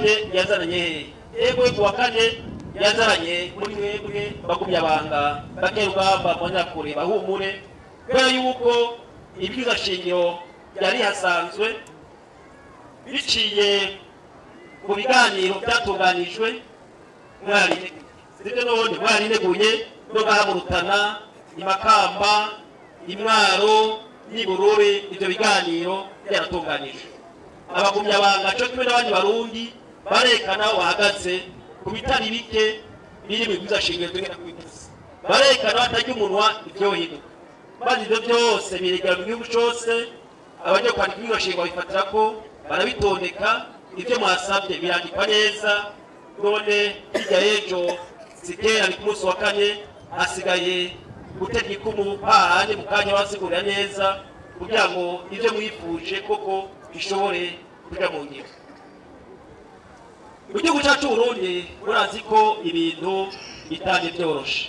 kane yazananye hehe yego ku wa kane yazananye muri mwebwe bagumyabanga bakerugamba mbonakure bahumure kubera yuko ibwiza shingiro yari hasanzwe biciye mu biganiro byatunganijwe mwari sibyo none mwarineguye no gahamurutana imakamba imwaro n'ibururi ibyo biganiro byaratunganijwe abagumyabanga cyo kimwe n'abandi barundi barekana aho bahagaze ku bitari bike biri mu bwiza shingiro tugenda kubikuza barekana batarya umunwa ibyohinduka maze ibyo byose biregera mu gihugu cyose abajya kwandika ibwiza shingiro babifatira ko barabitondeka ibyo mwasabye birandikwa neza none hirya y'ejo sikera ni ku munsi wa kane hasigaye gutega ikumu hahandi mu kanya wasigurira neza kugira ngo ibyo mwifuje koko bishobore kujya mu ngiro mu gihugu cyacu Burundi murazi ko ibintu bitari byoroshe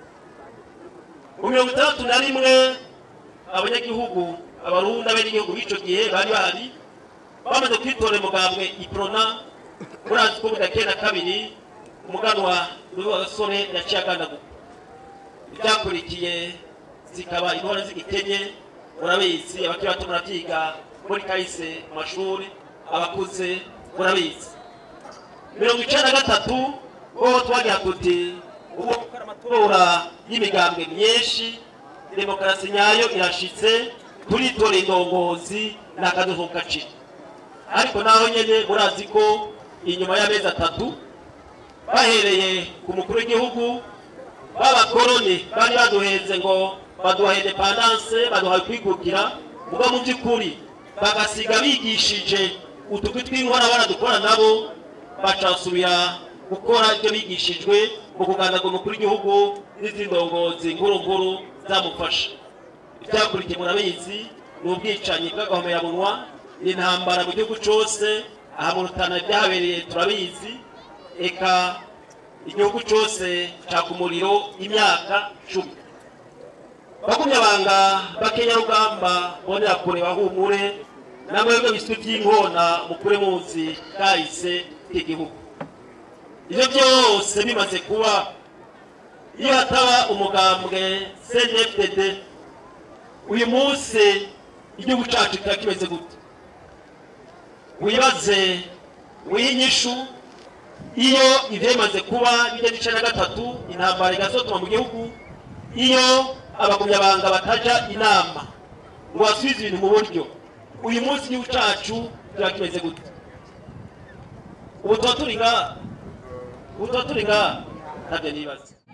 mu mirongo itandatu na rimwe abanyagihugu abarundi abenegihugu b'icyo gihe bari bahari bamaze kwitorera umugambwe iprona murazi ko budakeye na kabiri umuganwa wa gasore yaciye agandaguka ibyakurikiye zikaba intore z'igikenye murabizi abakiri bato muravyiga muri kahise mu mashuri abakuze murabizi mirongo icenda na gatatu ho twagira tuti ubu gukora amatora y'imigambwe myinshi demokarasi nyayo irashitse turitora indongozi n'akadozo gaciro ariko naho nyene murazi ko inyuma y'amezi atatu bahereye ku mukuru w'igihugu b'abakoroni bari baduhenze ngo baduha independance baduha kwikukira muga mu by'ukuri bagasiga bigishije utugwi tw'inkora baradukora nabo bacasubira gukora ibyo bigishijwe mu kugandaga umukuru w'igihugu n'izindi ndongozi nkuru nkuru zamufasha ibyakurikiye murabizi ni ubwicanyi bw'agahomeyamunwa ni intambara mu gihugu cyose aha mu rutana byahabereye turabizi eka igihugu cyose caka umuriro imyaka cumi bakumyabanga bakenyarugamba bonera kure bahumure namwebwe biswi by'inkona mukure munsi kahise k'igihugu ibyo byose bimaze kuba iyo hataba umugambwe cnfdd uyu munsi igihugu cyacu kiba kimeze gute wibaze wihe inyishu iyo ivyemaze kuba bijya gice na gatatu intambara igasotwa mu gihugu iyo abagumyabanga bataja inama ngo basubize ibintu mu buryo uyu munsi igihugu cacu kiba kimeze gute ubu tuba turi ngaha ubu tuba turi ngaha ntabyo nibaza